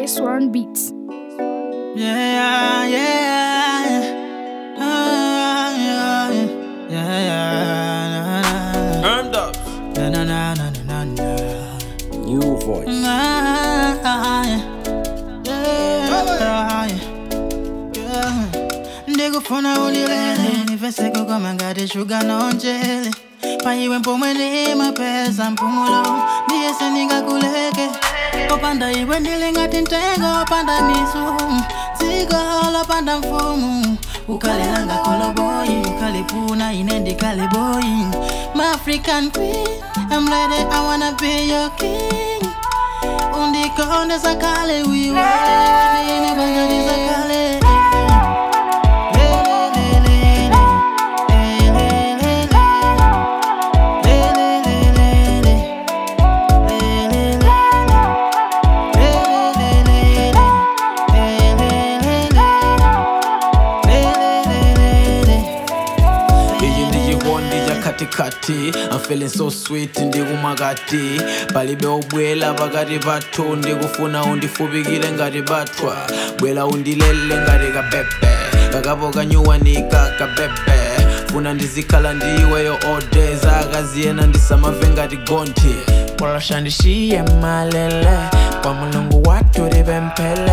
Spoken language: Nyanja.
K-Swan Beats. Yeah, yeah, Ah, yeah, yeah, yeah, Earned up. na, na, na, na, na, na, na. New voice. Ah, yeah, yeah, yeah. ndikufuna ulilele niveseko koma ngati shuga nonjele paiwe mpomwe ndi mapeza mpumulo ndiyese ndingakuleke popanda iwe ndili ngati mtengo opanda mizu dziko lopanda mfumu ukalelanga koloboyi ukalipuna ine ndikale boyi maafrican queen I'm ready, I wanna be your king undikonde sakale wiwale ine bagadi sakale iyi ndiyikondi ya katikati I'm feeling so sweet ndikumakati palibe ubwela pakati pathu ndikufuna undifupikire ngati bathwa bwela undilele ngati kapepe kakapo kanyuwanika kapepe funa ndizikhala ndiweyo ode zakaziyena ndisamave ngati gonthi Walashandishiye malele kwa mulungu watu libempele